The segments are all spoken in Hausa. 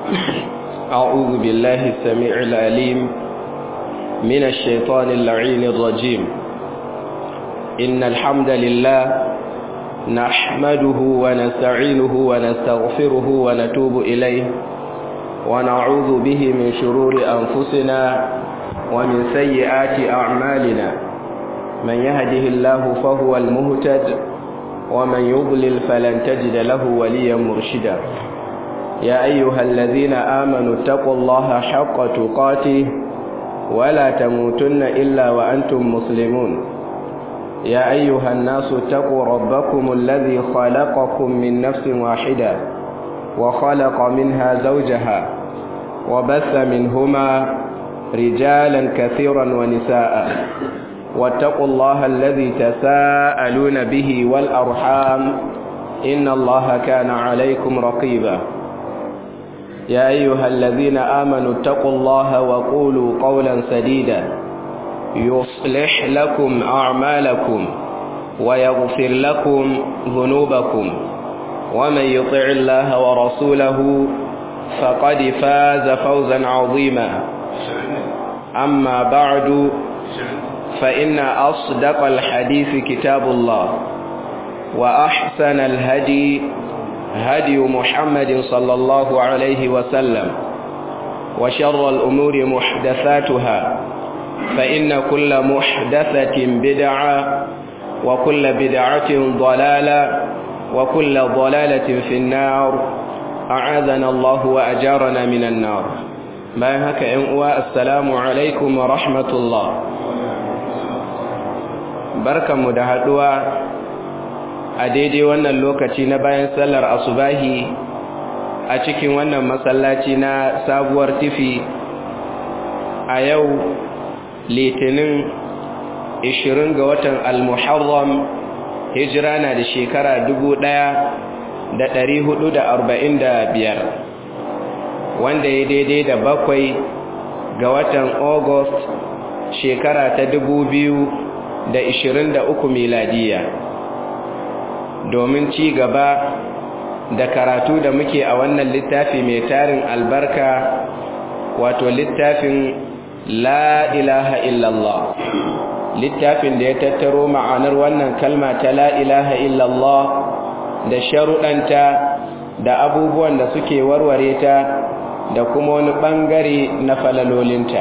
أعوذ بالله السميع العليم من الشيطان اللعين الرجيم إن الحمد لله نحمده ونستعينه ونستغفره ونتوب إليه ونعوذ به من شرور أنفسنا ومن سيئات أعمالنا من يهده الله فهو المهتد ومن يضلل فلن تجد له وليا مرشدا يا أيها الذين آمنوا اتقوا الله حق تقاته ولا تموتن إلا وأنتم مسلمون يا أيها الناس اتقوا ربكم الذي خلقكم من نفس واحدة وخلق منها زوجها وبث منهما رجالا كثيرا ونساء واتقوا الله الذي تساءلون به والأرحام إن الله كان عليكم رقيبا يا أيها الذين آمنوا اتقوا الله وقولوا قولا سديدا يصلح لكم أعمالكم ويغفر لكم ذنوبكم ومن يطع الله ورسوله فقد فاز فوزا عظيما أما بعد فإن أصدق الحديث كتاب الله وأحسن الهدي هدي محمد صلى الله عليه وسلم وشر الأمور محدثاتها فإن كل محدثة بدعة وكل بدعة ضلالة وكل ضلالة في النار أعاذنا الله وأجارنا من النار ما هكا إنواء السلام عليكم ورحمة الله بركة مدهدوا a daidai wannan lokaci na bayan sallar asubahi a cikin wannan masallaci na sabuwar tifi a yau litinin 20 ga watan al-muharram hijira na da shekara 1445 wanda ya daidai da bakwai ga watan august shekara ta 2023 miladiya domin ci gaba da karatu da muke a wannan littafi mai tarin albarka wato littafin la ilaha illallah littafin da ya tattaro ma'anar wannan kalma ta la ilaha illallah da sharuɗanta da abubuwan da suke warware ta da kuma wani ɓangare na falalolinta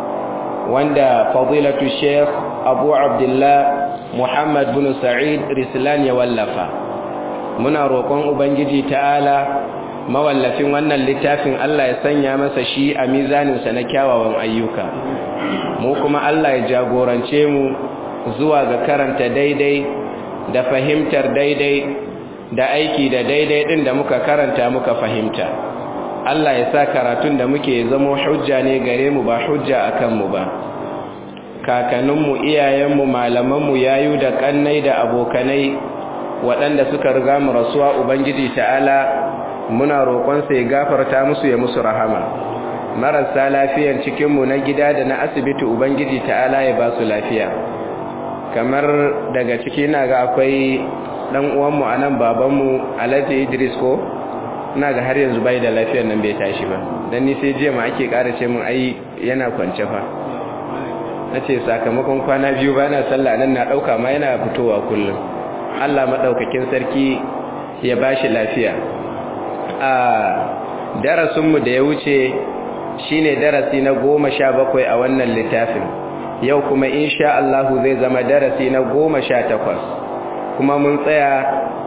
wanda fadilatu sheikh abu abdullah Muhammad bin Sa'id Rislan ya wallafa muna roƙon ubangiji ta'ala mawallafin wannan littafin Allah ya sanya masa shi a mizaninsa na kyawawan ayyuka mu kuma Allah ya jagorance mu zuwa ga karanta daidai da fahimtar daidai da aiki da daidai din da muka karanta muka fahimta Allah ya sa karatun da muke zama hujja ne gare mu ba hujja akan mu ba kakanninmu iyayenmu malamanmu yayu da kannai da abokanai waɗanda suka riga mu rasuwa ubangiji ta'ala muna roƙonsa ya gafarta musu ya musu rahama marasa lafiyar cikinmu na gida da na asibiti ubangiji ta'ala ya ba su lafiya kamar daga ciki na ga akwai ɗan uwanmu a nan babanmu alhaji idris ko na ga har yanzu bai da lafiyar nan bai tashi ba don ni sai jiya ma ake ƙara ce mun ai yana kwance fa na ce sakamakon kwana biyu ba na sallah nan na ɗauka ma yana fitowa kullum allah maɗaukakin sarki ya ba shi lafiya a darasinmu da ya wuce shine darasi na goma sha bakwai a wannan littafin yau kuma insha allahu zai zama darasi na goma sha takwas kuma mun tsaya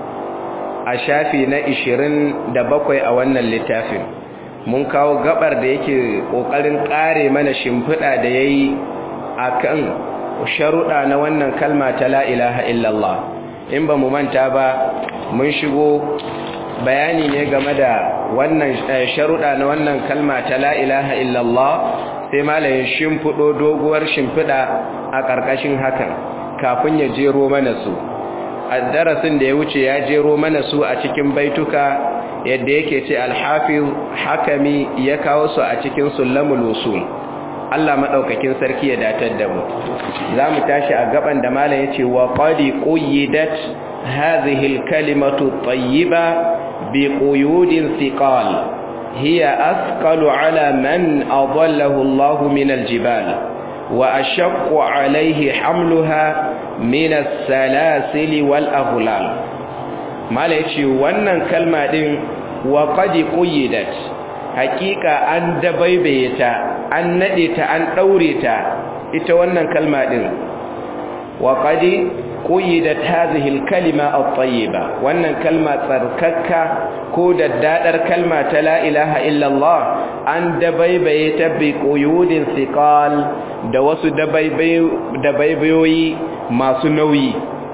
a shafi na ishirin da bakwai a wannan littafin mun kawo gabar da yake ƙoƙarin ƙare mana shimfiɗa da ya yi a kan sharuɗa na wannan kalma ta la'ilaha illallah in ba mu manta ba mun shigo bayani ne game da wannan sharuɗa na wannan kalma ta la'ilaha illallah sai malayin shimfiɗo doguwar shimfiɗa a ƙarƙashin hakan kafin ya jero mana su a darasin da ya wuce ya jero mana su a cikin baituka yadda yake ce alhafiz hakami ya kawo su a cikin sulamul usul Allah maɗaukakin sarki ya datar da mu za mu tashi a gaban da malam ya ce wa qadi quyyidat hadhihi alkalimatu tayyiba bi quyudin thiqal hiya asqalu ala man adallahu Allah min aljibal wa ashaqqu alayhi hamluha min as-salasil wal aghlal mala yace wannan kalma din wa qad quyidat hakika an dabaibaye ta an nade ta an daure ta ita wannan kalma din wa qad quyidat hadhihi al-kalima at-tayyiba wannan kalma tsarkakka ko daddadar kalma ta la ilaha illa Allah an dabaibaye ta bi quyudin thiqal da wasu dabaibayoyi masu nauyi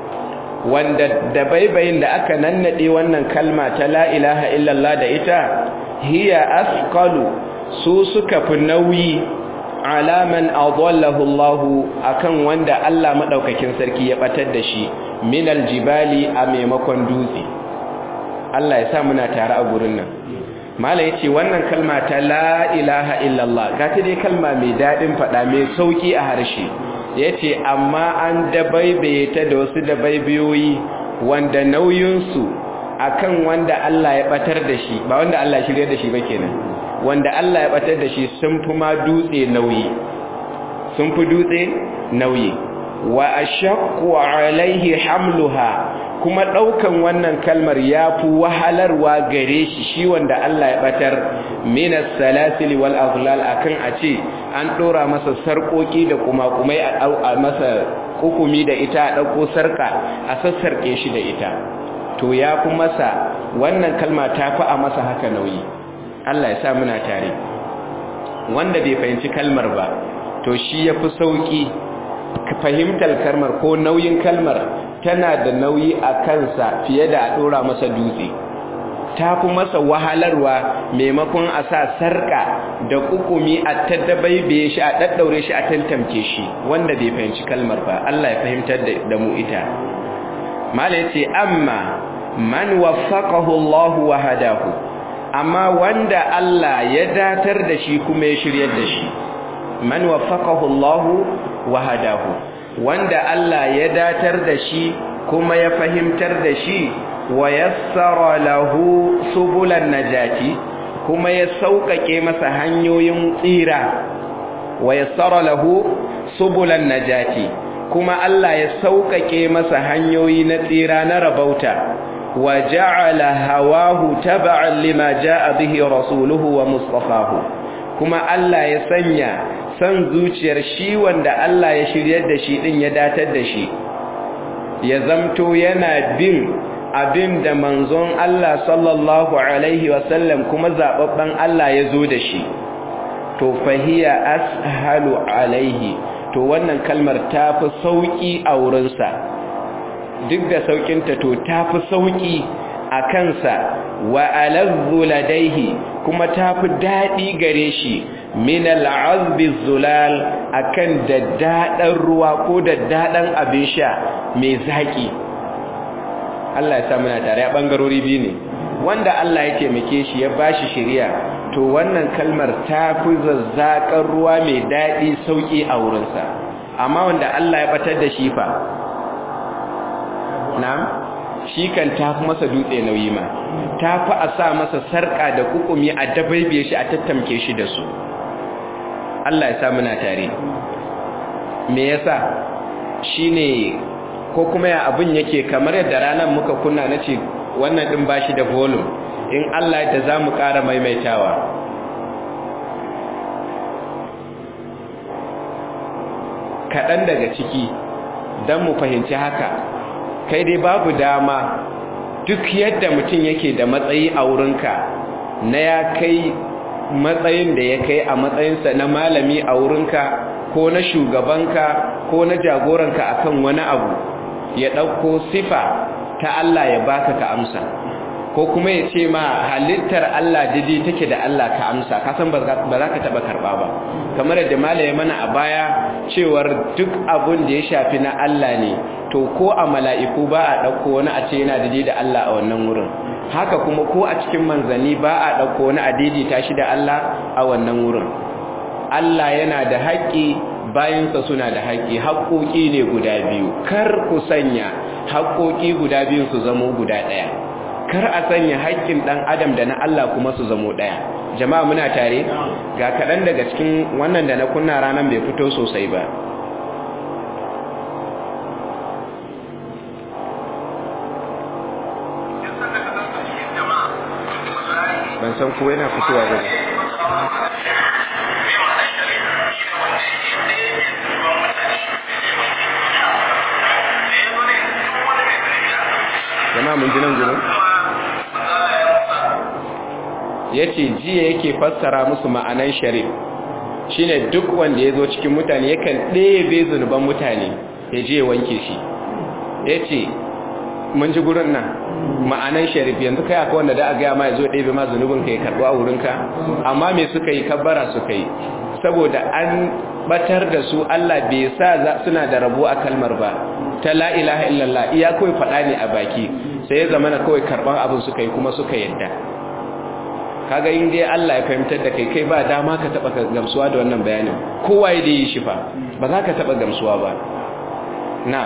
wanda dabaibayin da aka nannade wannan kalma ta la ilaha illallah da ita hiya asqalu su suka fi nauyi alaman adallahu Allah akan wanda Allah madaukakin sarki ya batar da shi min aljibali a maimakon dutse Allah ya sa muna tare a gurin nan mala yace wannan kalma ta la ilaha illallah ga ta dai kalma mai dadin fada mai sauki a harshe yace amma an dabaibaye ta da wasu dabaibiyoyi wanda nauyinsu akan wanda Allah ya batar da shi ba wanda Allah shirye da shi ba kenan wanda Allah ya batar da shi sun fi ma dutse nauyi sun fi dutse nauyi wa ashaqqu alaihi hamluha kuma daukan wannan kalmar yafi wahalarwa gare shi shi wanda Allah ya batar minas salasil wal aghlal akan a ce an dora masa sarkoki da kuma kumai a masa kukumi da ita a dauko sarka a sassarke shi da ita to ya fi masa wannan kalma ta fi a masa haka nauyi Allah ya sa muna tare wanda bai fahimci kalmar ba to shi ya fi sauƙi fahimtar kalmar ko nauyin kalmar tana da nauyi a kansa fiye da a ɗora masa dutse ta fi masa wahalarwa maimakon a sa sarƙa da kukumi a taddabaibe shi a ɗaɗɗaure shi a tantamke shi wanda bai fahimci kalmar ba Allah ya fahimtar da mu ita mala yace amma man waffaqahu Allah wa hadahu amma wanda Allah ya datar da shi kuma ya shiryar da shi man waffaqahu Allah wa hadahu wanda Allah ya datar da shi kuma ya fahimtar da shi wa yassara lahu subulan najati kuma ya sauƙaƙe masa hanyoyin tsira wa yassara lahu subulan najati kuma Allah ya sauƙaƙe masa hanyoyi na tsira na rabauta wa ja'ala hawahu tab'an lima ja'a bihi rasuluhu wa mustafahu kuma Allah ya sanya san zuciyar shi wanda Allah ya shiryar da shi din ya datar da shi ya zamto yana bin abin da manzon Allah sallallahu alaihi wasallam kuma zababban Allah ya zo da shi to fahiya ashalu alaihi to wannan kalmar ta fi sauƙi a wurinsa duk da sauƙinta to ta fi sauƙi a kansa wa alazzu ladaihi kuma ta fi daɗi gare shi min al'azbi zulal akan daddaɗan ruwa ko daddaɗan abin sha mai zaƙi Allah ya sa muna tare a ɓangarori biyu ne wanda Allah ya taimake shi ya bashi shari'a to wannan kalmar ta fi zazzaƙar ruwa mai daɗi sauƙi a wurinsa amma wanda Allah ya batar da shi fa na shi kan ta fi masa dutse nauyi ma ta fi a sa masa sarƙa da kukumi a dabaibe shi a tattamke shi da su Allah ya sa muna tare me yasa shine ko kuma ya abin yake kamar yadda ranar muka kunna na ce wannan ɗin ba shi da volume in Allah ya za mu ƙara maimaitawa kaɗan daga ciki don mu fahimci haka kai dai babu dama duk yadda mutum yake da matsayi a wurinka na ya kai matsayin da ya kai a matsayinsa na malami a wurinka ko na shugabanka ko na jagoranka akan wani abu ya ɗauko sifa ta Allah ya baka ka amsa ko kuma ya ce ma halittar Allah daidai take da Allah ka amsa ka san ba za ka taɓa karɓa ba kamar yadda malaye mana a baya cewar duk abun da ya shafi na Allah ne to ko a mala'iku ba a ɗauko wani a ce yana daidai da Allah a wannan wurin haka kuma ko a cikin manzanni ba a ɗauko wani a daidaita shi da Allah a wannan wurin Allah yana da haƙƙi bayansa suna da haƙƙi haƙƙoƙi ne guda biyu kar ku sanya haƙƙoƙi guda biyu su zamo guda ɗaya kar a sanya haƙƙin ɗan adam da na Allah kuma su zamo ɗaya jama'a muna tare ga kaɗan daga cikin wannan da na kunna ranar bai fito sosai ba ban san ko yana fitowa ba jama'a mun ji nan gudun ya ce jiya yake fassara musu ma'anan sharif shine duk wanda ya zo cikin mutane yakan ɗebe zunuban mutane ya je wanke shi ya ce mun ji gurin nan ma'anan sharif yanzu kai aka wanda da a gaya ma ya zo ɗebe ma zunubin ka ya karɓo a wurinka amma me suka yi kabbara suka yi saboda an batar da su Allah bai sa suna da rabo a kalmar ba ta la ilaha illallah iya kawai faɗa ne a baki sai ya zama na kawai karɓar abin suka yi kuma suka yadda kaga in dai Allah ya fahimtar da kai kai ba dama ka taba gamsuwa da wannan bayanin kowa ya yi shi fa ba za ka taba gamsuwa ba na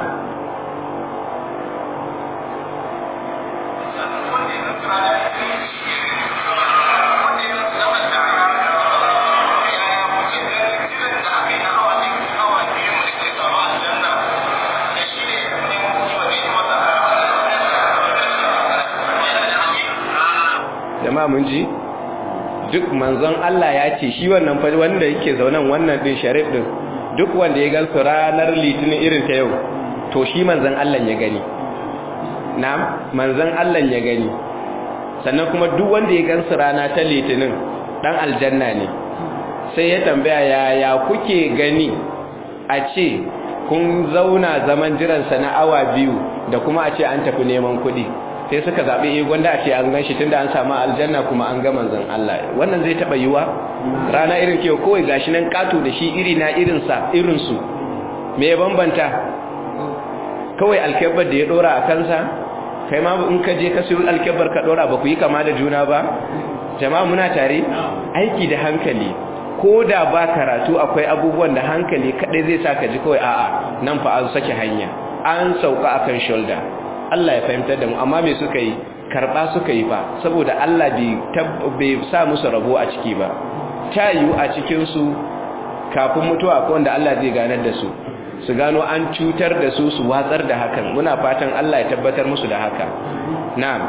jama'a mun ji duk manzon Allah ya ce shi wannan fa wanda yake zaunan wannan din sharif din duk wanda ya gansu ranar litinin irin ta yau to shi manzon Allah ya gani na'am manzon Allah ya gani sannan kuma duk wanda ya gansu rana ta litinin dan aljanna ne sai ya tambaya yaya kuke gani a ce kun zauna zaman jiransa na awa biyu da kuma a ce an tafi neman kuɗi sai suka zaɓi eh gwanda a ce an gan shi tunda an samu aljanna kuma an ga manzon Allah wannan zai taɓa yiwa rana irin ke kawai gashi nan ƙato da shi iri na irinsa irinsu me ya bambanta kawai alkebar da ya ɗora a kansa kai ma in ka je ka siyo alkebar ka ɗora ba ku yi kama da juna ba jama'a muna tare aiki da hankali ko da ba karatu akwai abubuwan da hankali kaɗai zai sa ka ji kawai a'a nan fa an sake hanya an sauka akan shoulder Allah ya fahimtar da mu amma me suka yi karba suka yi ba saboda Allah bai sa musu rabo a ciki ba ta yiwu a cikin su kafin mutuwa akwai wanda Allah zai ganar da su su gano an cutar da su su watsar da hakan muna fatan Allah ya tabbatar musu da haka na'am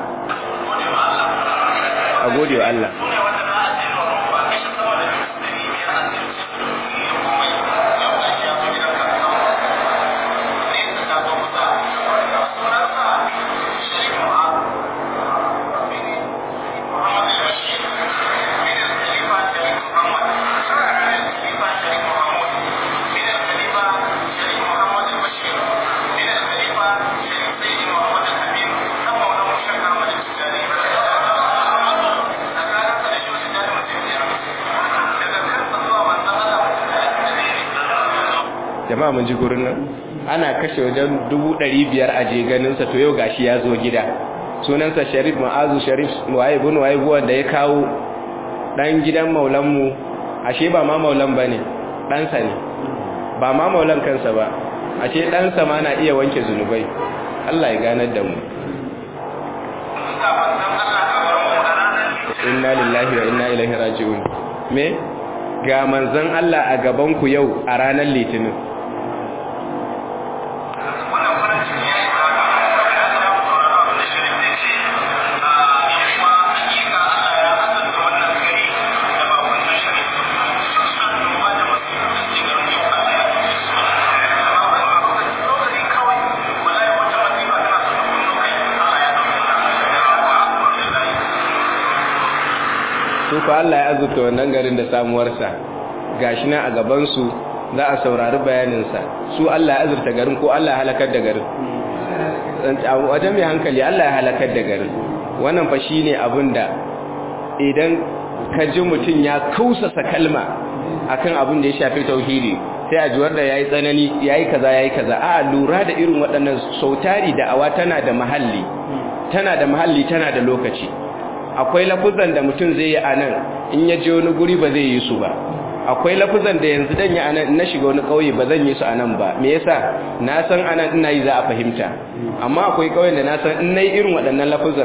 a gode wa Allah jama'a mun ji gurin nan ana kashe wajen dubu ɗari biyar a je ganinsa to yau gashi ya zo gida sunansa sharif ma'azu sharif waye bin waye wanda ya kawo ɗan gidan maulanmu ashe ba ma maulan ba ne ɗansa ne ba ma maulan kansa ba ashe ɗansa ma na iya wanke zunubai allah ya ganar da mu inna lillahi wa inna ilaihi raji'un me ga manzon Allah a gaban ku yau a ranar litinin su fa Allah ya azurta wannan garin da samuwarsa gashi nan a gabansu za a saurari bayaninsa su Allah ya azurta garin ko Allah ya halakar da garin wajen mai hankali Allah ya halakar da garin wannan fa shine abin da idan ka ji mutum ya kausasa kalma akan abin da ya shafi tauhidi sai a juwar da yayi tsanani yayi kaza yayi kaza a lura da irin waɗannan sautari da awa tana da mahalli tana da mahalli tana da lokaci akwai lafuzan da mutum zai yi a nan in ya je wani guri ba zai yi su ba akwai lafuzan da yanzu dan yi a nan na shiga wani ƙauye ba zan yi su a nan ba me yasa na san a nan ina yi za a fahimta amma akwai ƙauyen da na san in na yi irin waɗannan lafuzan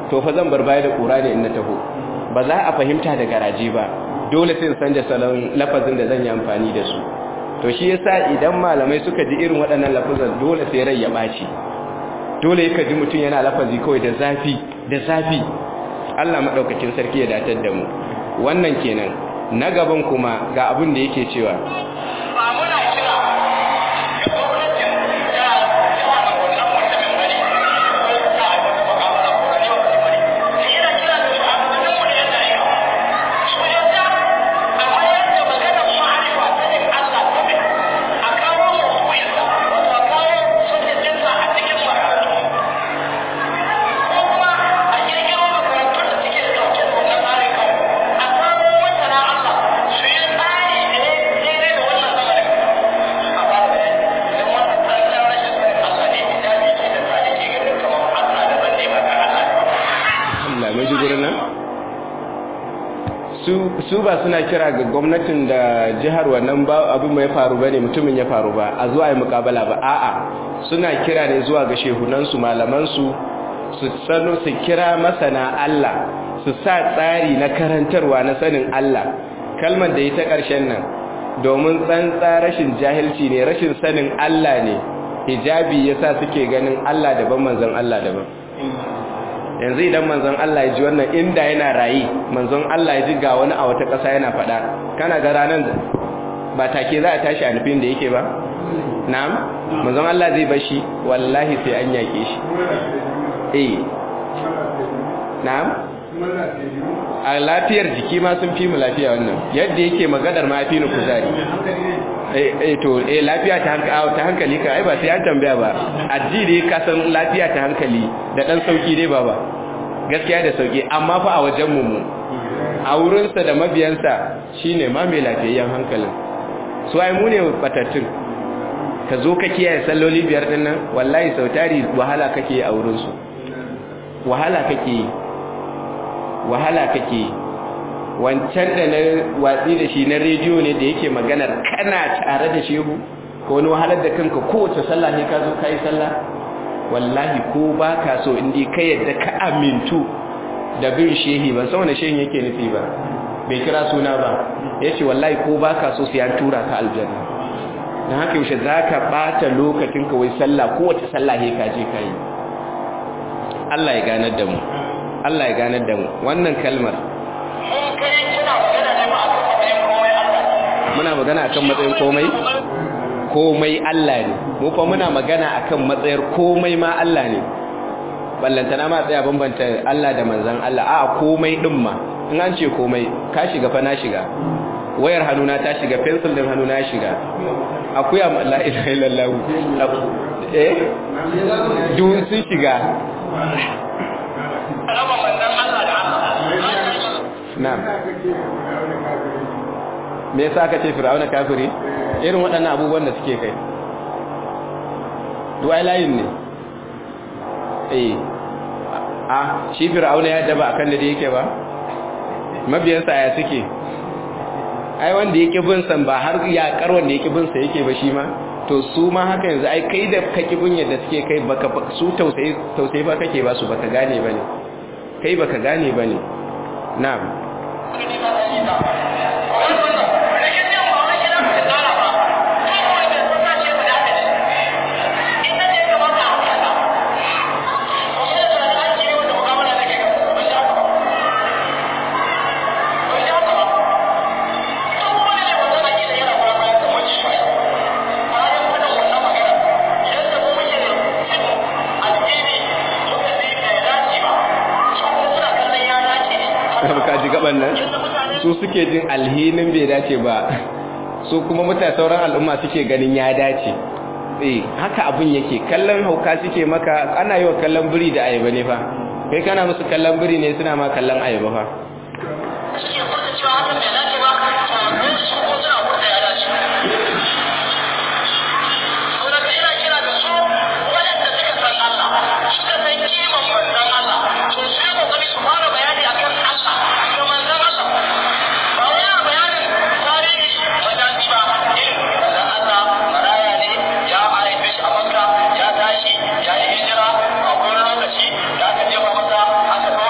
to fa zan bar baya da kura ne in na taho ba za a fahimta da garaje ba dole sai in sanja salon lafazin da zan yi amfani da su to shi yasa idan malamai suka ji irin waɗannan lafazan dole sai rai ya ɓaci dole yaka ji mutum yana lafazi kawai da zafi da zafi Allah maɗaukakin sarki ya datar da mu wannan kenan na gaban kuma ga abin da yake cewa ba muna kira ga gwamnatin da yawa da wannan mutumin bane ko ta wata mu'amala ko ne wata bane sai ina kira da shugabannin mu da yan dariya su yadda amma yadda maganar ma'arifa sanin Allah ta bi a kawo mawdu'insa wato a kawo sunnatinsa a cikin makarantu ko kuma a kirkiro makarantun da suke dauke da wannan tsarin kawo a kawo masana Allah su yi tsari da ya daidai da wannan zamanin a ba da idan wannan tsarin rashin sanin Allah ne hijabi ke da sa ake ganin kamar Allah daban ne ba ga Allah Allah mai ji gurin nan su su ba suna kira ga gwamnatin da jihar wannan ba abin mai faru bane mutumin ya faru ba a zuwa yi mukabala ba a'a suna kira ne zuwa ga shehunansu malamansu su sanu su kira masana Allah su sa tsari na karantarwa na sanin Allah kalmar da ita ƙarshen nan domin tsantsa rashin jahilci ne rashin sanin Allah ne hijabi yasa suke ganin Allah daban manzon Allah daban yanzu idan manzon Allah ya ji wannan inda yana rayi manzon Allah ya ji ga wani a wata ƙasa yana faɗa kana ga ranar ba take za a tashi a nufin da yake ba na'am manzon Allah zai bashi wallahi sai an yake shi eh na'am a lafiyar jiki ma sun fi mu lafiya wannan yadda yake magadar ma fi ni kuzari eh to eh lafiya ta hankali ta hankali ka ai ba sai an tambaya ba addini ka san lafiya ta hankali da dan sauki dai baba gaskiya da sauki amma fa a wajen mu a wurin sa da mabiyansa shine ma mai lafiyayyen hankalin su ai mu ne batattun ka zo ka kiyaye salloli biyar din nan wallahi sautari wahala kake a wurin su wahala kake wahala kake wancan da na watsi da shi na rediyo ne da yake maganar kana tare da shehu ko wani wahalar da kanka kowace sallah ne ka zo ka yi sallah wallahi ko ba ka so indi ka yadda ka amintu da bin shehi ban san wani shehin yake nufi ba bai kira suna ba ya ce wallahi ko ba ka so sai an tura ka aljanna don haka yaushe za ka ɓata lokacin ka wai sallah kowace sallah ne ka je ka yi Allah ya ganar da mu Allah ya ganar da mu wannan kalmar mun kai kina magana ne ba a kan matsayin komai Allah muna magana akan matsayin komai komai Allah ne mu fa muna magana akan matsayar komai ma Allah ne ballantana ma tsaya bambanta Allah da manzon Allah a komai din ma in an ce komai ka shiga fa na shiga wayar hannuna ta shiga pencil din hannuna ya shiga akuya la ilaha illallah eh duk sun shiga raba manzon Allah da Allah na'am me yasa aka ce fir'auna kafiri irin waɗannan abubuwan da suke kai duwai layin ne eh a shi fir'auna ya daba akan da yake ba mabiyansa ya suke ai wanda yake bin san ba har ya kar wanda yake bin sa yake ba shi ma to su ma haka yanzu ai kai da kake bin yadda suke kai baka su tausayi tausayi ba kake ba su baka gane bane kai baka gane bane na'am ka ji gaban nan su suke jin alhinin bai dace ba su kuma mutane sauran al'umma suke ganin ya dace eh haka abin yake kallon hauka suke maka ana yi wa kallon biri da ayaba ne fa kai kana musu kallon biri ne suna ma kallon ayaba fa suke furta cewa hakan bai dace ba to su ko suna furta ya dace saboda ka ina kira ga su waɗanda suka san Allah suka san kiman manzon Allah to su yi kokari su fara bayani akan Allah da manzon Allah ba wai yana bayanin tarihi majazi ba eh manzon Allah maraya ne ya haife shi a Makka ya tashi ya yi hijira a wani lokaci da aka jefa masa aka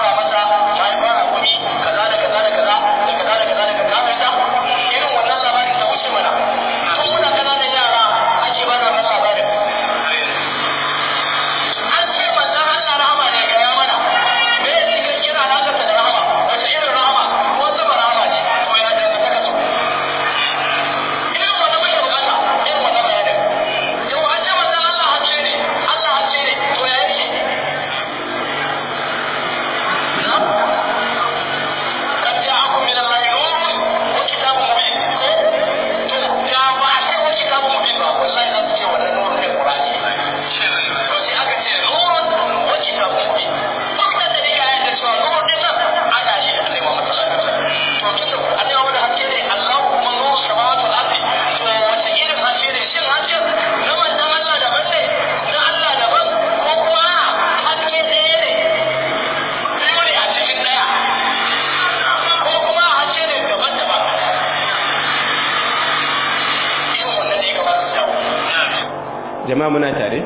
jama'a muna tare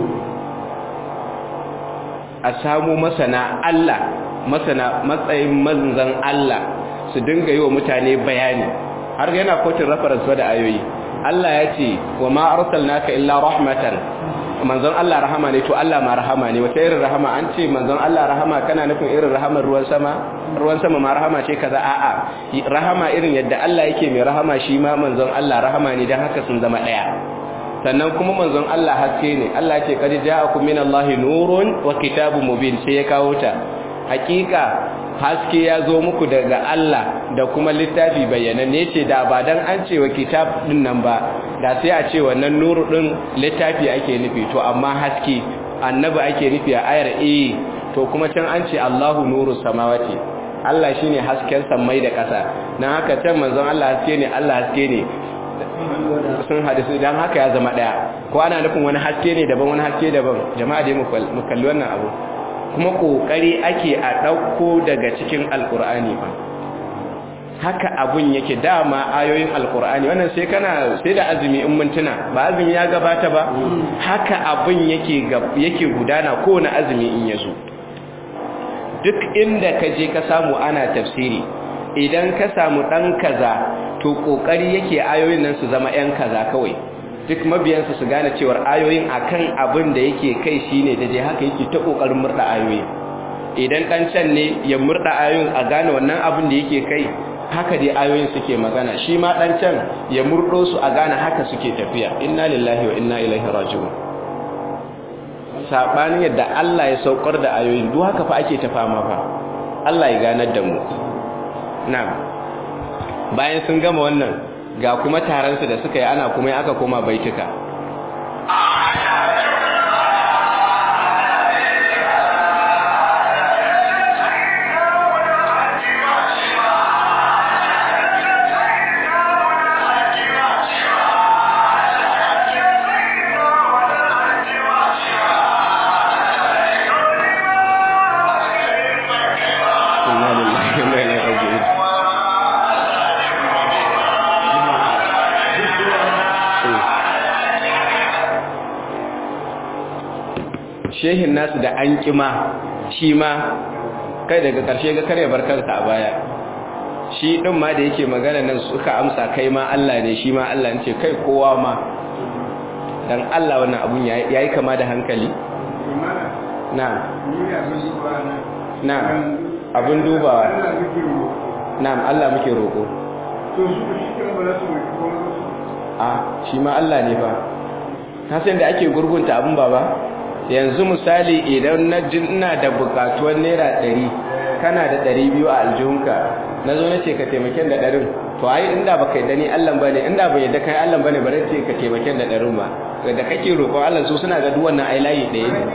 a samu masana Allah masana matsayin manzan Allah su dinga yi wa mutane bayani har yana kotun reference da ayoyi Allah ya ce wa ma arsalnaka illa rahmatan manzon Allah rahama ne to Allah ma rahama ne wata irin rahama an ce manzon Allah rahama kana nufin irin rahamar ruwan sama ruwan sama ma rahama ce kaza a'a rahama irin yadda Allah yake mai rahama shi ma manzon Allah rahama ne dan haka sun zama daya sannan kuma manzon Allah haske ne Allah ce qad ja'akum minallahi nurun wa kitabun mubin sai ya kawo ta hakika haske ya zo muku daga Allah da kuma littafi bayyananne ce da ba dan an ce wa kitab din nan ba da sai a ce wannan nuru din littafi ake nufi to amma haske annabi ake nufi a ayar eh to kuma can an ce Allahu nuru samawati Allah shine hasken samai da ƙasa dan haka can manzon Allah haske ne Allah haske ne sun hadisu dan haka ya zama daya ko ana nufin wani haske ne daban wani haske daban jama'a dai mu kalli wannan abu kuma kokari ake a dauko daga cikin alkur'ani ba haka abun yake dama ayoyin alkur'ani wannan sai kana sai da azumi in mintuna ba azumi ya gabata ba haka abun yake yake gudana kowane azumi in yazo duk inda ka je ka samu ana tafsiri idan ka samu dan kaza to kokari yake ayoyin nan su zama yan kaza kawai duk mabiyansa su gane cewar ayoyin akan abin da yake kai shine da dai haka yake ta kokarin murda ayoyi idan dan can ne ya murda ayoyin a gane wannan abin da yake kai haka dai ayoyin suke magana shi ma dan can ya murdo su a gane haka suke tafiya inna lillahi wa inna ilaihi raji'un sabanin yadda Allah ya saukar da ayoyin duk haka fa ake ta fama fa Allah ya ganar da mu na'am bayan sun gama wannan ga kuma taransu da suka yi ana kuma aka koma baituka shehin nasu da an kima shi ma kai daga ƙarshe ga kare barkarsa a baya shi ɗin ma da yake magana nan suka amsa kai ma Allah ne shi ma Allah ce kai kowa ma dan Allah wannan abun ya yi kama da hankali na na abun dubawa na Allah muke roƙo a shi ma Allah ne ba kasan da ake gurgunta abun baba yanzu misali idan na ina da bukatuwar naira ɗari kana da ɗari biyu a aljihunka na zo na ce ka taimaken da ɗarin to ai inda baka yi dani allan bane inda bai yadda kai allan bane bare ce ka taimaken da ɗarin ba da kake roƙon allah su suna ga duk wannan ai layi ɗaya ne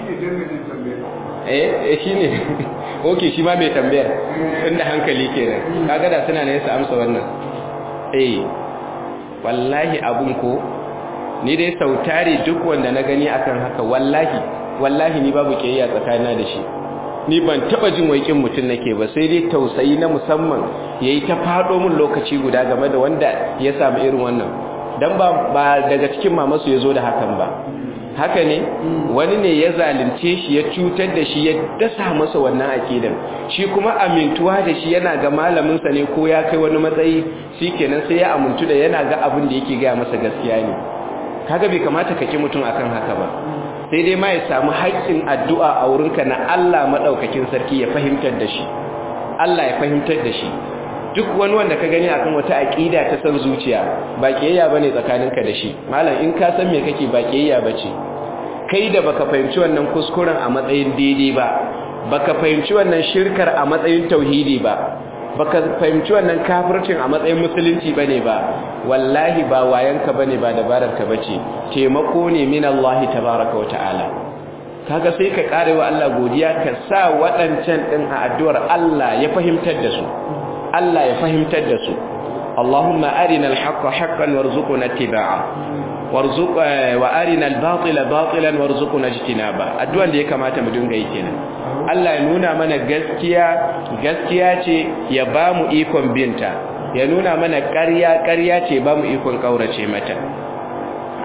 eh eh shine oke shi ma mai tambayar inda hankali kenan kaga da suna ne su amsa wannan eh wallahi abun ko ni dai sautari duk wanda na gani akan haka wallahi wallahi ni babu kiyayya tsakanina da shi ni ban taba jin waikin mutun nake ba sai dai tausayi na musamman yayi ta fado mun lokaci guda game da wanda ya samu irin wannan dan ba ba daga cikin mamasu yazo da hakan ba haka ne wani ne ya zalunce shi ya cutar da shi ya dasa masa wannan akidan shi kuma amintuwa da shi yana ga malamin sa ne ko ya kai wani matsayi shikenan sai ya amintu da yana ga abin da yake ga masa gaskiya ne kaga bai kamata ka ki mutum akan haka ba sai dai ma ya samu haƙƙin addu'a a wurinka na Allah madaukakin sarki ya fahimtar da shi Allah ya fahimtar da shi duk wani wanda ka gani akan wata aqida ta san zuciya ba kiyayya bane tsakaninka da shi malam in ka san me kake ba kiyayya bace kai da baka fahimci wannan kuskuren a matsayin daidai ba baka fahimci wannan shirkar a matsayin tauhidi ba baka fahimci wannan kafircin a matsayin musulunci bane ba wallahi ba wayanka bane ba dabararka bace taimako ne min Allah tabaaraka wa ta'ala kaga sai ka kare wa Allah godiya ka sa waɗancan din a addu'ar Allah ya fahimtar da su Allah ya fahimtar da su Allahumma arina al-haqqa haqqan warzuqna ittiba'a warzuq wa arina al-batila batilan warzuqna ijtinaba addu'an da ya kamata mu dinga yi kenan Allah ya nuna mana gaskiya gaskiya ce ya ba mu ikon binta ya nuna mana ƙarya ƙarya ce ba mu ikon ƙaurace mata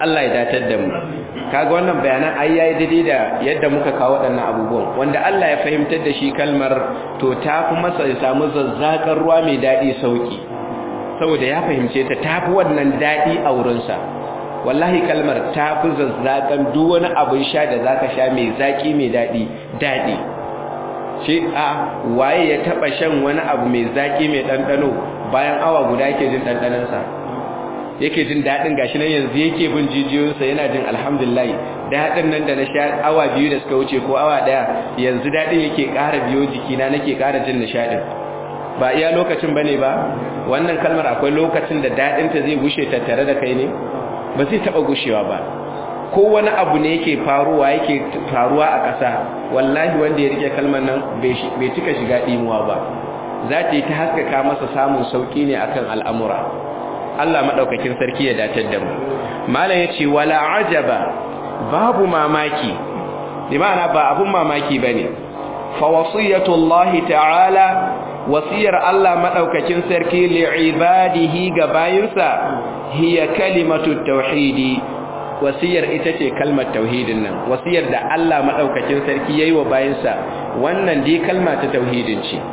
Allah ya datar da mu kaga wannan bayanan ai yayi daidai da yadda muka kawo waɗannan abubuwan wanda Allah ya fahimtar da shi kalmar to ta fi masa ya samu zazzakar ruwa mai daɗi sauki saboda ya fahimce ta tafi wannan daɗi a wurinsa wallahi kalmar ta fi zazzakan duk wani abin sha da zaka sha mai zaki mai daɗi daɗi shi a waye ya taɓa shan wani abu mai zaki mai ɗanɗano bayan awa guda yake jin ɗanɗanonsa yake jin daɗin gashi nan yanzu yake bin jijiyoyinsa yana jin alhamdulillah daɗin nan da na sha awa biyu da suka wuce ko awa ɗaya yanzu daɗin yake ƙara biyo jikina nake ƙara jin nishaɗin ba iya lokacin bane ba wannan kalmar akwai lokacin da daɗinta zai gushe tattare da kai ne ba zai taɓa gushewa ba ko wani abu ne yake faruwa yake faruwa a ƙasa wallahi wanda ya rike kalmar nan bai cika shiga ɗimuwa ba za ta yi ta haskaka masa samun sauƙi ne akan al'amura Allah maɗaukakin sarki ya datar da mu malam ya ce wala ajaba babu mamaki imana ba abun mamaki ba ne fa wasiyatullahi ta'ala wasiyar Allah maɗaukakin sarki li'ibadihi ga bayinsa hiya kalimatu tauhidi wasiyar ita ce kalmar tauhidin nan wasiyar da Allah maɗaukakin sarki yayi wa bayinsa wannan dai kalma ta tauhidin ce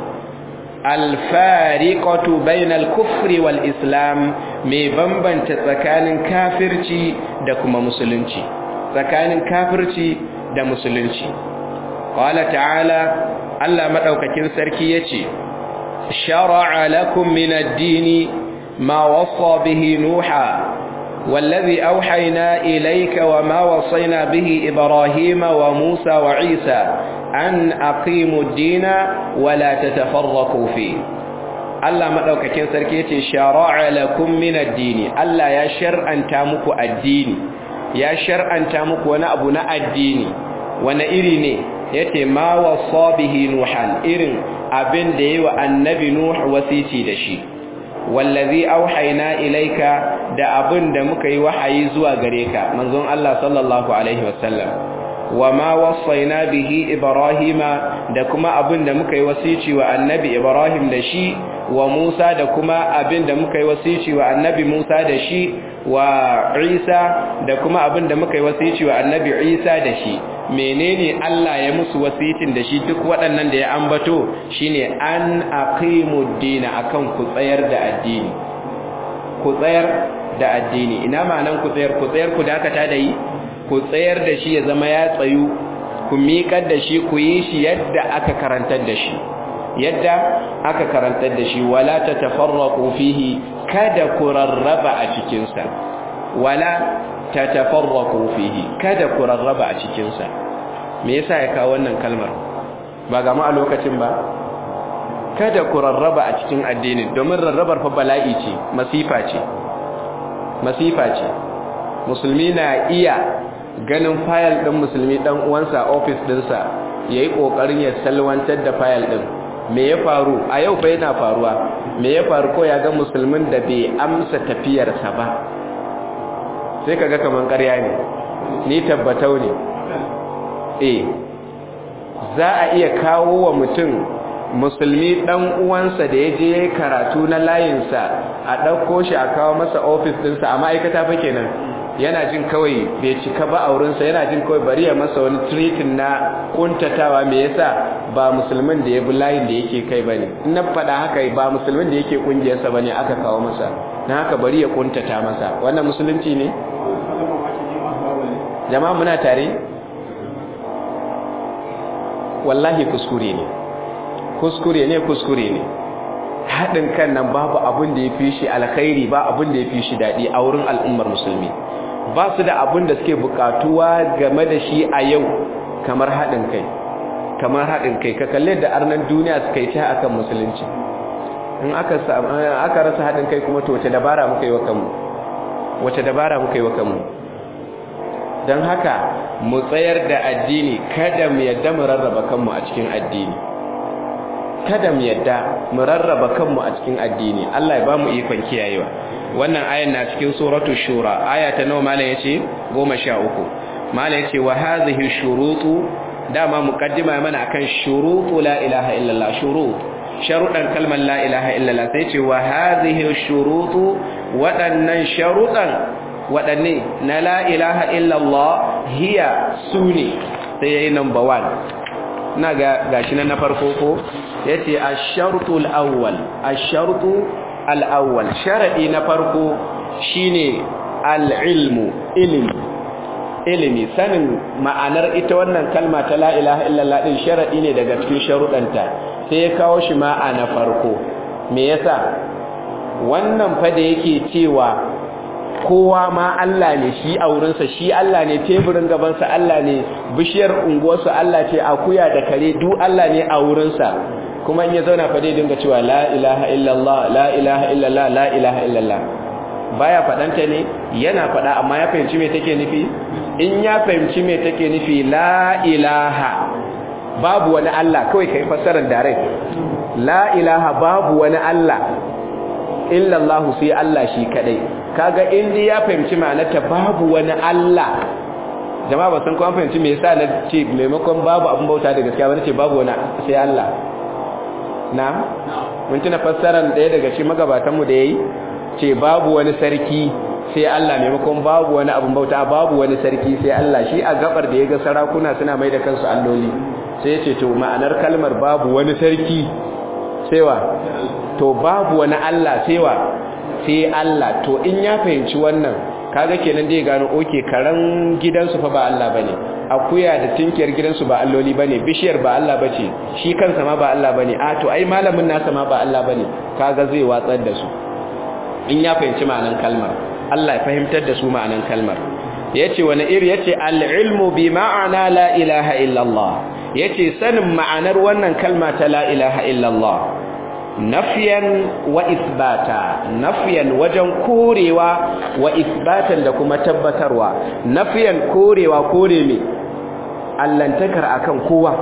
alfariqatu bainal kufri wal islam mai bambanta tsakanin kafirci da kuma musulunci tsakanin kafirci da musulunci qala ta'ala Allah madaukakin sarki yace shar'a lakum min ad-din ma wasa bihi nuha والذي أوحينا إليك وما وصينا به إبراهيم وموسى وعيسى أن أقيموا الدين ولا تتفرقوا فيه Allah madaukakin sarki yace shara'a lakum min ad-din Allah ya shar'anta muku addini ya shar'anta muku wani abu na addini wani iri ne yace ma wasa bihi nuhan irin abin da yayi wa annabi nuh wasici da shi wallazi auhayna ilaika da abin da muka yi wahayi zuwa gare ka manzon Allah sallallahu alaihi wasallam wama wasaina bihi ibrahima da kuma abin da muka yi wasici wa annabi ibrahim da shi wa musa da kuma abin da muka yi wasici wa annabi musa da shi wa isa da kuma abin da muka yi wasici wa annabi isa da shi menene Allah ya musu wasicin da shi duk waɗannan da ya ambato shine an aqimud dina akan ku tsayar da addini ku tsayar da addini ina ma'anan ku tsayar ku tsayar ku dakata da yi ku tsayar da shi ya zama ya tsayu ku miƙar da shi ku yi shi yadda aka karantar da shi yadda aka karantar da shi wala tatafarraqu fihi kada ku rarraba a cikin sa wala tatafarraqu fihi kada ku rarraba a cikin sa me yasa ya kawo wannan kalmar ba ga mu a lokacin ba kada ku rarraba a cikin addinin domin rarrabar fa bala'i ce masifa ce masifa ce musulmi na iya ganin fayil din musulmi dan uwansa office dinsa yayi kokarin ya salwantar da fayil din me ya faru a yau fa yana faruwa me ya faru ko ya ga musulmin da bai amsa tafiyarsa ba sai kaga kaman ƙarya ne ni tabbatau ne eh za a iya kawo wa mutum musulmi dan uwansa da ya je karatu na layinsa a ɗauko shi a kawo masa ofis ɗinsa a ma'aikata fa kenan yana jin kawai bai cika ba aurinsa yana jin kawai bari ya masa wani tritin na kuntatawa me yasa ba musulmin da ya bi layin da yake kai bane in na faɗa haka ba musulmin da yake kungiyarsa bane aka kawo masa na haka bari ya kuntata masa wannan musulunci ne jama'a muna tare wallahi kuskure ne kuskure ne kuskure ne haɗin kan nan babu abin da ya fi shi alkhairi ba abin da ya fi shi daɗi a wurin al'ummar musulmi ba su da abin da suke bukatuwa game da shi a yau kamar haɗin kai kamar haɗin kai ka kalle da arnan duniya suka yi ta akan musulunci in aka rasa haɗin kai kuma to wace dabara muka yi wa kanmu wace dabara muka yi wa kanmu don haka mu tsayar da addini kada mu yadda mu rarraba kanmu a cikin addini kada mu yadda mu rarraba kanmu a cikin addini Allah ya bamu ikon kiyayewa wannan ayan na cikin suratul shura aya ta nawa malam yace 13 malam yace wa hadhihi shurutu dama muqaddima mana akan shurutu la ilaha illallah shurut sharudan kalmar la ilaha illallah sai yace wa hadhihi shurutu wadannan sharudan waɗanne na la ilaha illallah hiya sune sai yayi number 1 na ga gashi na farko ko yace ash-shartu al-awwal ash-shartu al-awwal sharadi na farko shine al-ilmu ilmi ilimi sanin ma'anar ita wannan kalma ta la ilaha illallah din sharadi ne daga cikin sharuɗanta sai ya kawo shi ma'a na farko me yasa wannan fa da yake cewa kowa ma Allah ne shi a wurinsa shi Allah ne teburin gabansa Allah ne bishiyar unguwarsa Allah ce akuya da kare duk Allah ne a wurinsa kuma in ya zauna fa dai dinga cewa la ilaha illallah la ilaha illallah la ilaha illallah baya fadanta ne yana fada amma ya fahimci me take nufi in ya fahimci me take nufi la ilaha babu wani Allah kawai kai fassarar direct la ilaha babu wani Allah illallahu sai Allah shi kadai kaga indi ya fahimci ma'anarta babu wani Allah jama'a ba san ko an fahimci me yasa na ce maimakon babu abin bauta da gaskiya ba nace babu wani sai Allah na mun tuna fassarar daya daga cikin magabatan mu da yayi ce babu wani sarki sai Allah maimakon babu wani abin bauta babu wani sarki sai Allah shi a gabar da yaga sarakuna suna mai da kansu alloli sai ya ce to ma'anar kalmar babu wani sarki sai wa to babu wani Allah sai wa sai Allah to in ya fahimci wannan kaga kenan dai gano oke karan gidansu fa ba Allah bane akuya da tinkiyar gidansu ba alloli bane bishiyar ba Allah bace shi kansa ma ba Allah bane a to ai malamin nasa ma ba Allah bane kaga zai watsar da su in ya fahimci ma'anan kalmar Allah ya fahimtar da su ma'anan kalmar yace wani iri yace al-ilmu bi ma'ana la ilaha illallah yace sanin ma'anar wannan kalma ta la ilaha illallah nafiyan wa isbata nafiyan wajen korewa wa isbatan da kuma tabbatarwa nafiyan korewa kore me allantakar akan kowa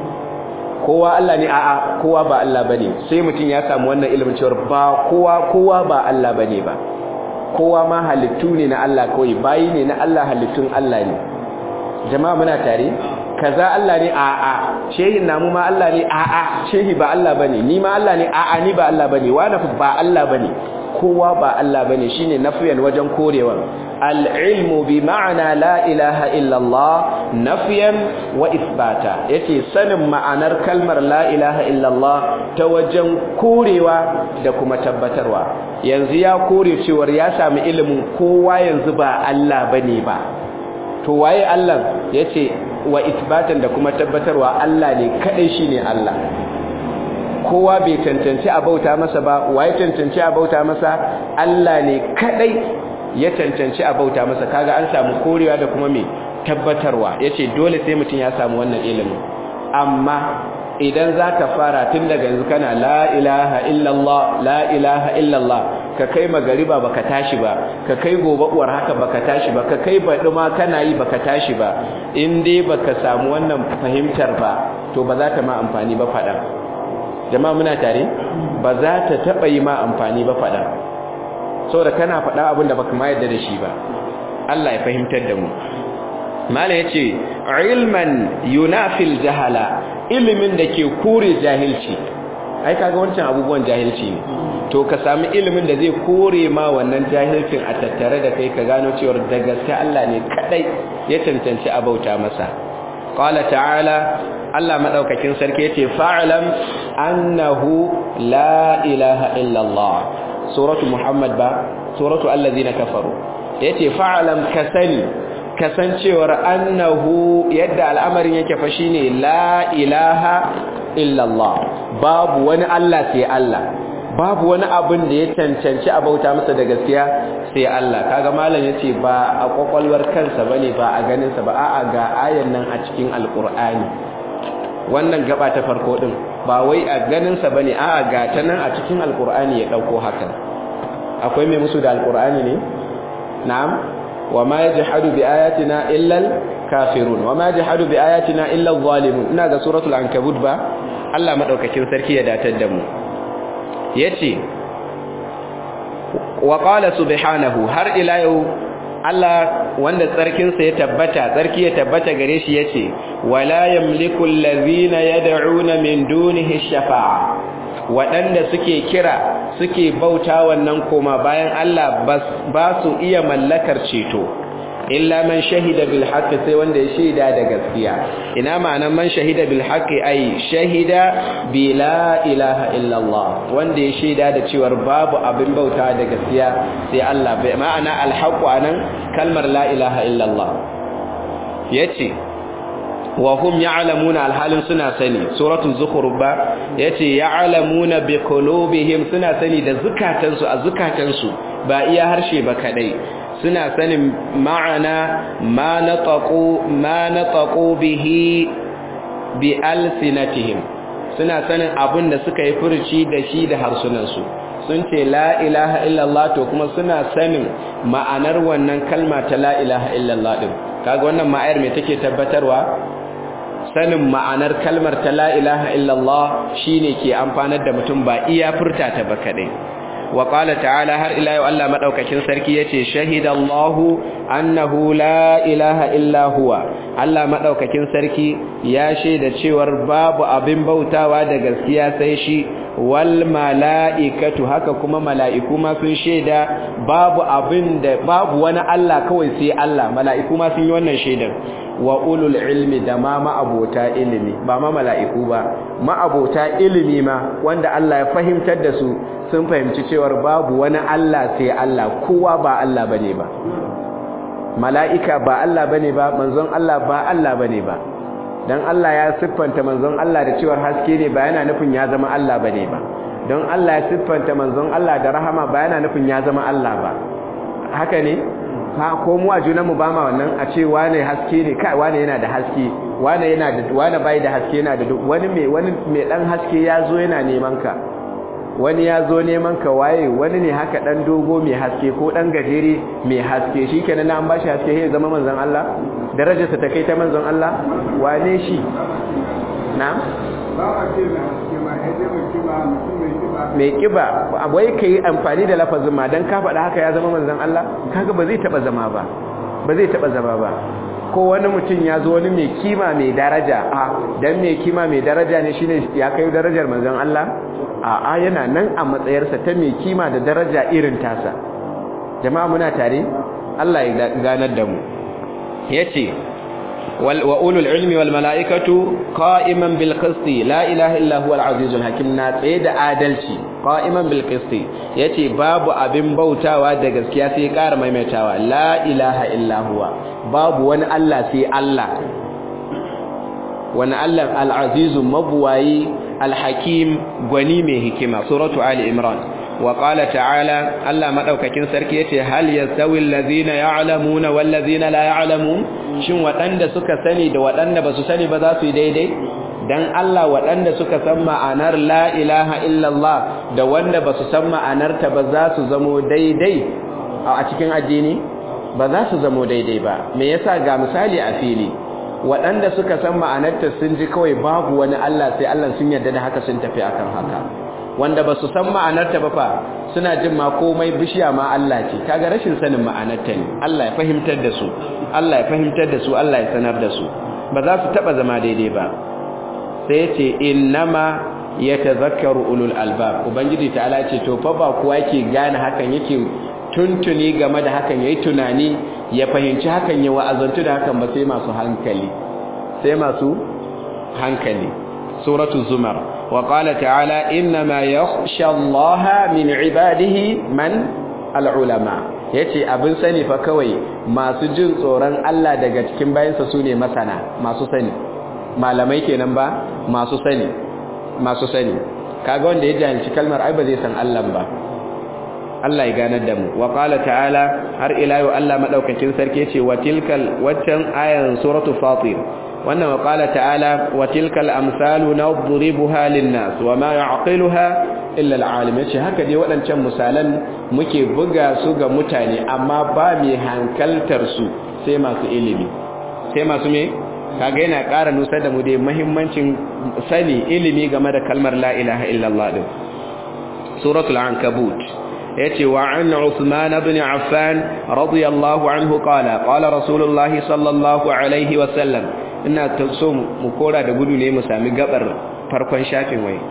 kowa Allah ne a'a kowa ba Allah bane sai mutum ya samu wannan ilimin cewa ba kowa kowa ba Allah bane ba kowa ma halittu ne na Allah kawai bayi ne na Allah halittun Allah ne jama'a muna tare kaza Allah ne a'a shehin namu ma Allah ne a'a shehi ba Allah bane ni ma Allah ne a'a ni ba Allah bane wani ba Allah bane kowa ba Allah bane shine nafiyan wajen korewa al-ilmu bi ma'ana la ilaha illa Allah nafiyan wa isbata yace sanin ma'anar kalmar la ilaha illa Allah ta wajen korewa da kuma tabbatarwa yanzu ya kore cewar ya sami ilimin kowa yanzu ba Allah bane ba to waye Allah yace wa isbatan da kuma tabbatarwa Allah ne kadai shine Allah kowa bai cancanci a bauta masa ba waye cancanci a bauta masa Allah ne kadai ya cancanci a bauta masa kaga an samu korewa da kuma me tabbatarwa yace dole sai mutum ya samu wannan ilimin amma idan zaka fara tun daga yanzu kana la ilaha illallah la ilaha illallah ka kai magariba baka tashi ba ka kai gobe uwar haka baka tashi ba ka kai baɗi ma kana yi baka tashi ba in dai baka samu wannan fahimtar ba to ba za ta ma amfani ba faɗa jama'a muna tare ba za ta taɓa yi ma amfani ba faɗa saboda kana faɗa abin da baka ma yarda da shi ba Allah ya fahimtar da mu mala yace ilman yunafil jahala ilimin da ke kore jahilci ai kaga wancan abubuwan jahilci ne to ka sami ilimin da zai kore ma wannan jahilcin a tattare da kai ka gano cewa da gaske Allah ne kadai ya cancanci a bauta masa qala ta'ala Allah madaukakin sarki yace fa'lam annahu la ilaha illa Allah suratu muhammad ba suratu allazina kafaru yace fa'lam kasani kasancewar annahu yadda al'amarin yake fa shine la ilaha illa Allah babu wani Allah sai Allah babu wani abin da ya cancanci a bauta masa da gaskiya sai Allah kaga malam yace ba a kwakwalwar kansa bane ba a ganin sa ba a'a ga ayan nan a cikin alqur'ani wannan gaba ta farko din ba wai a ganin sa bane a'a ga ta nan a cikin alqur'ani ya dauko hakan akwai mai musu da alqur'ani ne na'am wama yajhadu bi ayatina illa al-kafirun wama yajhadu bi ayatina illa adh-dhalimun ina ga suratul ankabut ba Allah madaukakin sarki ya datar da mu yace wa qala subhanahu har ila yau Allah wanda tsarkin sa ya tabbata tsarki ya tabbata gare shi yace wala yamliku allazina yad'una min dunihi shafa'a wadanda suke kira suke bauta wannan koma bayan Allah ba su iya mallakar ceto illa man shahida bil haqqi sai wanda ya shaida da gaskiya ina ma'anar man shahida bil haqqi ai shahida bi la ilaha illa Allah wanda ya shaida da cewa babu abin bauta da gaskiya sai Allah bai ma'ana al haqqu anan kalmar la ilaha illa Allah yace wa hum ya'lamuna alhalin suna sani suratul zukhruf ba yace ya'lamuna bi qulubihim suna sani da zukatansu a zukatansu ba iya harshe ba kadai suna sanin ma'ana ma nataqu ma nataqu bihi bi alsinatihim suna sanin abin da suka yi furuci da shi da harsunansu sun ce la ilaha illallah to kuma suna sanin ma'anar wannan kalma ta la ilaha illallah din kaga wannan ma'ayar me take tabbatarwa sanin ma'anar kalmar ta la ilaha illallah shine ke amfanar da mutum ba iya furta ta ba kadai wa qala ta'ala har ila yau Allah madaukakin sarki yace shahidallahu annahu la ilaha illa huwa Allah madaukakin sarki ya shaida cewar babu abin bautawa da gaskiya sai shi wal mala'ikatu haka kuma mala'iku ma sun shaida babu abin da babu wani Allah kawai sai Allah mala'iku ma sun yi wannan shaidar wa ulul ilmi da ma ma'abota ilimi ba ma mala'iku ba ma'abota ilimi ma wanda Allah ya fahimtar da su sun fahimci cewar babu wani Allah sai Allah kowa ba Allah bane ba mala'ika ba Allah bane ba manzon Allah ba Allah bane ba dan Allah ya siffanta manzon Allah da cewar haske ne ba yana nufin ya zama Allah bane ba don Allah ya siffanta manzon Allah da rahama ba yana nufin ya zama Allah ba haka ne ha ko mu a junan mu ba ma wannan a ce wane haske ne kai wane yana da haske wane yana da wane bai da haske yana da wani mai wani mai dan haske ya zo yana neman ka wani ya zo neman ka waye wani ne haka dan dogo mai haske ko dan gajere mai haske shikenan an bashi haske sai zama manzon Allah darajarsa ta kai ta manzon Allah wane shi na'am ba a ce mai haske ma ya je mai kiba mutum mai kiba mai kiba wai kai amfani da lafazin ma dan ka faɗa haka ya zama manzon Allah kaga ba zai taba zama ba ba zai taba zama ba ko wani mutum ya zo wani mai kima mai daraja a dan mai kima mai daraja ne shine ya kai darajar manzon Allah a a yana nan a matsayarsa ta mai kima da daraja irin tasa jama'a muna tare Allah ya ganar da mu yace wa ulul ilmi wal malaikatu qa'iman bil qisti la ilaha illa huwa al azizul hakim na tsaye da adalci qa'iman bil qisti yace babu abin bautawa da gaskiya sai ƙara maimaitawa la ilaha illa huwa babu wani Allah sai Allah wani Allah al azizu mabwayi al hakim gwani mai hikima suratu ali imran wa qala ta'ala Allah madaukakin sarki yace hal yasawi allazina ya'lamuna wal ladzina la ya'lamun shin waɗanda suka sani da waɗanda ba su sani ba za su yi daidai dan Allah waɗanda suka san ma'anar la ilaha illallah da wanda ba su san ma'anarta ba za su zamo daidai a cikin addini ba za su zamo daidai ba me yasa ga misali a fili waɗanda suka san ma'anarta sun ji kawai babu wani Allah sai Allah sun yarda da haka sun tafi akan haka wanda ba su san ma'anarta ba fa suna jin ma komai bishiya ma Allah ce kaga rashin sanin ma'anarta ne Allah ya fahimtar da su Allah ya fahimtar da su Allah ya sanar da su ba za su taba zama daidai ba sai ya ce innama yatazakkaru ulul albab ubangiji ta'ala ce to fa ba kowa yake gane hakan yake tuntuni game da hakan yayi tunani ya fahimci hakan ya wa'azantu da hakan ba sai masu hankali sai masu hankali suratu zumar wa qala ta'ala innama yakhsha allaha min ibadihi man al'ulama yace abin sani fa kawai masu jin tsoron Allah daga cikin bayansa sune masana masu sani malamai kenan ba masu sani masu sani kaga wanda ya jahilci kalmar ai ba zai san Allah ba Allah ya ganar da mu wa qala ta'ala har ila yau Allah madaukakin sarki yace wa tilkal waccan ayan suratul fatir wannan wa qala ta'ala wa tilkal amsalu nadribuha lin-nas wa ma ya'qiluha illa al-alim yace haka dai waɗancan misalan muke buga su ga mutane amma ba mai hankaltar su sai masu ilimi sai masu me kaga yana ƙara nusar da mu dai muhimmancin sani ilimi game da kalmar la ilaha illallah din suratul ankabut yace wa an Uthman ibn Affan radiyallahu anhu qala qala rasulullahi sallallahu alaihi wa sallam ina so mu kora da gudu ne mu sami gabar farkon shafin wai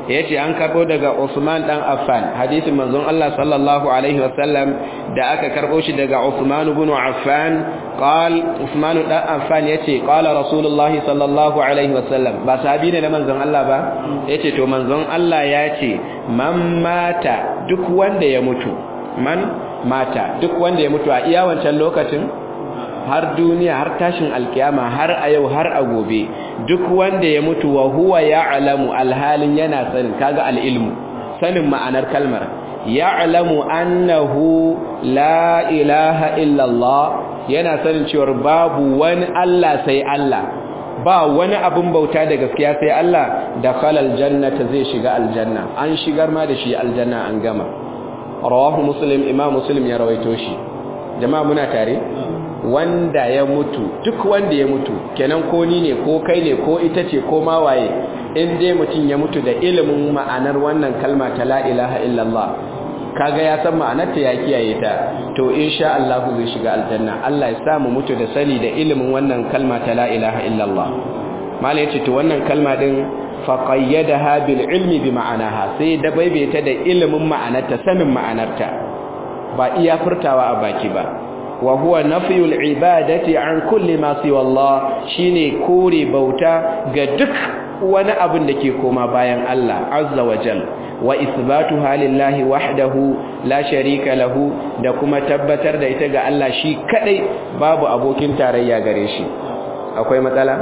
yace an karbo daga Usman dan Affan hadisin manzon Allah sallallahu alaihi wasallam da aka karbo shi daga Usman ibn Affan qal Usman dan Affan yace qala Rasulullahi sallallahu alaihi wasallam ba sahabi ne na manzon Allah ba yace to manzon Allah yace man mata duk wanda ya mutu man mata duk wanda ya mutu a iya wancan lokacin har duniya har tashin alkiyama har a yau har a gobe duk wanda ya mutu wa huwa ya'lamu alhalin yana sanin kaga alilmu sanin ma'anar kalmar ya'lamu annahu la ilaha illa Allah yana sanin cewa babu wani Allah sai Allah ba wani abun bauta da gaskiya sai Allah da khalal jannata zai shiga aljanna an shigar ma da shi aljanna an gama rawahu muslim imam muslim ya rawaito shi jama'a muna tare wanda ya mutu duk wanda ya mutu kenan ko ni ne ko kai ne ko ita ce ko ma waye in dai mutum ya mutu da ilimin ma'anar wannan kalma ta la ilaha illallah kaga ya san ma'anarta ya kiyaye ta to insha Allah zai shiga aljanna Allah ya samu mutu da sani da ilimin wannan kalma ta la ilaha illallah malai yace to wannan kalma din faqayyadaha bil ilmi bi ma'anaha sai da baibaita da ilimin ma'anarta sanin ma'anarta ba iya furtawa a baki ba wa huwa nafyul ibadati an kulli ma siwa Allah shine kore bauta ga duk wani abin da ke koma bayan Allah azza wa jal wa isbatuha lillahi wahdahu la sharika lahu da kuma tabbatar da ita ga Allah shi kadai babu abokin tarayya gare shi akwai matsala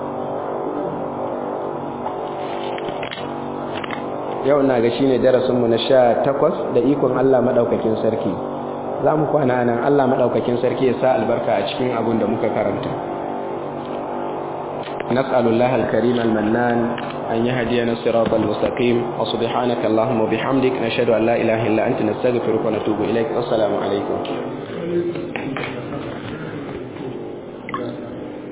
yau na ga shine darasinmu na 18 da ikon Allah madaukakin sarki za mu kwana nan Allah maɗaukakin sarki ya sa albarka a cikin abin da muka karanta nas'alullah al-karim al-mannan an yahdiyana siratal mustaqim wa subhanaka allahumma bihamdik nashhadu an la ilaha illa anta nastaghfiruka wa natubu ilaik assalamu alaikum